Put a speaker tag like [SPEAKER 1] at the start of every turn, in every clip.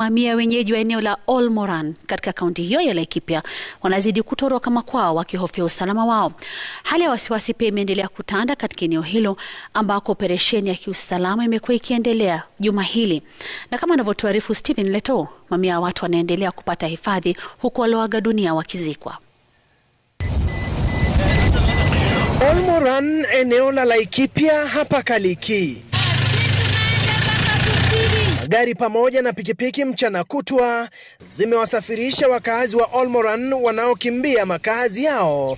[SPEAKER 1] Mamia wenyeji wa eneo la Olmoran katika kaunti hiyo ya Laikipia wanazidi kutoroka makwao wakihofia usalama wao. Hali ya wasiwasi pia imeendelea kutanda katika eneo hilo ambako operesheni ya kiusalama imekuwa ikiendelea juma hili, na kama anavyotuarifu Stephen Leto, mamia ya watu wanaendelea kupata hifadhi huku walioaga dunia wakizikwa.
[SPEAKER 2] Olmoran, eneo la Laikipia hapa Kaliki. Magari pamoja na pikipiki mchana kutwa zimewasafirisha wakazi wa Olmoran wanaokimbia makazi yao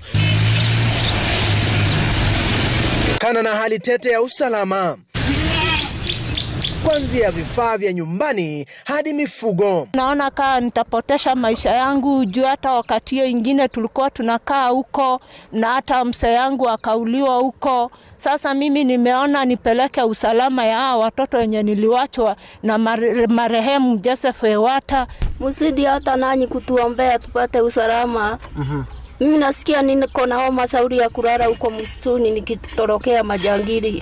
[SPEAKER 2] kutokana na hali tete ya usalama, kuanzia vifaa vya nyumbani hadi mifugo.
[SPEAKER 3] Naona kaa nitapotesha maisha yangu juu hata wakati hiyo ingine tulikuwa tunakaa huko na hata mse yangu akauliwa huko. Sasa mimi nimeona nipeleke usalama ya hawa watoto wenye niliwachwa na mare, marehemu Joseph Ewata.
[SPEAKER 4] Mzidi hata nanyi kutuombea tupate usalama. Mimi nasikia niko na homa sauri ya kulala huko msituni nikitorokea majangili.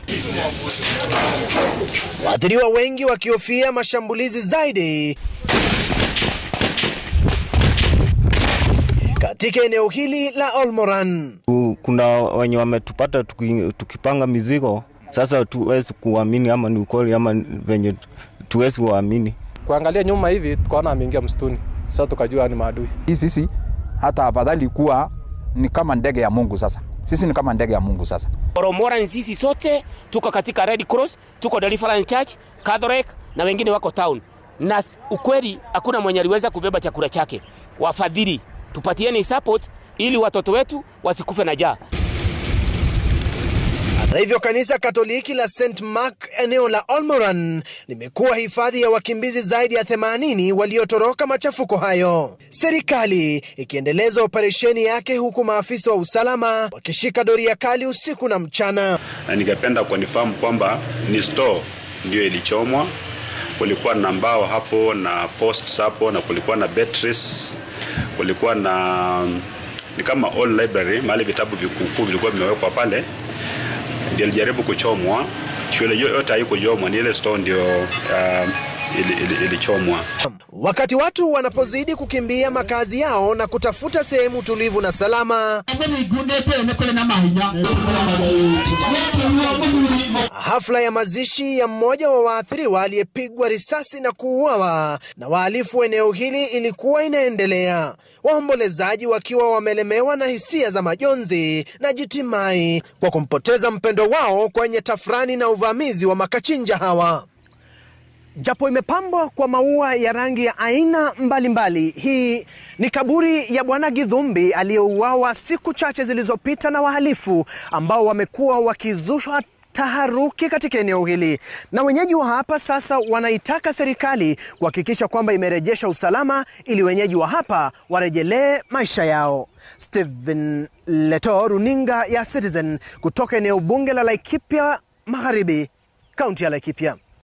[SPEAKER 2] Waathiriwa wengi wakihofia mashambulizi zaidi katika eneo hili la Olmoran.
[SPEAKER 5] Kuna wenye wametupata tuki, tukipanga mizigo, sasa tuwezi kuamini ama ni ukweli ama venye tuwezi kuamini.
[SPEAKER 6] Kuangalia nyuma hivi tukaona ameingia msituni, sasa tukajua ni maadui.
[SPEAKER 7] Hii sisi hata afadhali kuwa ni kama ndege ya Mungu. Sasa sisi ni kama ndege ya Mungu. Sasa
[SPEAKER 8] Olmoran sisi sote tuko katika Red Cross, tuko Deliverance Church, Catholic na wengine wako town, na ukweli hakuna mwenye aliweza kubeba chakula chake. Wafadhili tupatieni support ili watoto wetu wasikufe na njaa.
[SPEAKER 2] Hata hivyo kanisa Katoliki la St Mark eneo la Olmoran limekuwa hifadhi ya wakimbizi zaidi ya 80 waliotoroka machafuko hayo, serikali ikiendeleza operesheni yake huku maafisa wa usalama wakishika doria kali usiku na mchana.
[SPEAKER 9] Na ningependa kunifahamu kwamba ni store ndio ilichomwa. Kulikuwa na mbao hapo na posts hapo na kulikuwa na batteries, kulikuwa na ni kama all library, mahali vitabu vikukuu vilikuwa vimewekwa pale ndio ilijaribu kuchomwa. Shule yote haikuchomwa, ni ile store ndio uh, ilichomwa. Ili, ili
[SPEAKER 2] wakati watu wanapozidi kukimbia makazi yao na kutafuta sehemu tulivu na salama, hafla ya mazishi ya mmoja wa waathiriwa aliyepigwa risasi na kuuawa na wahalifu eneo hili ilikuwa inaendelea, waombolezaji wakiwa wamelemewa na hisia za majonzi na jitimai kwa kumpoteza mpendo wao kwenye tafrani na uvamizi wa makachinja hawa. Japo imepambwa kwa maua ya rangi ya aina mbalimbali mbali, hii ni kaburi ya Bwana Githumbi aliyeuawa siku chache zilizopita na wahalifu ambao wamekuwa wakizusha taharuki katika eneo hili, na wenyeji wa hapa sasa wanaitaka serikali kuhakikisha kwamba imerejesha usalama ili wenyeji wa hapa warejelee maisha yao. Stephen Leto, runinga ya Citizen kutoka eneo bunge la Laikipia Magharibi, kaunti ya Laikipia.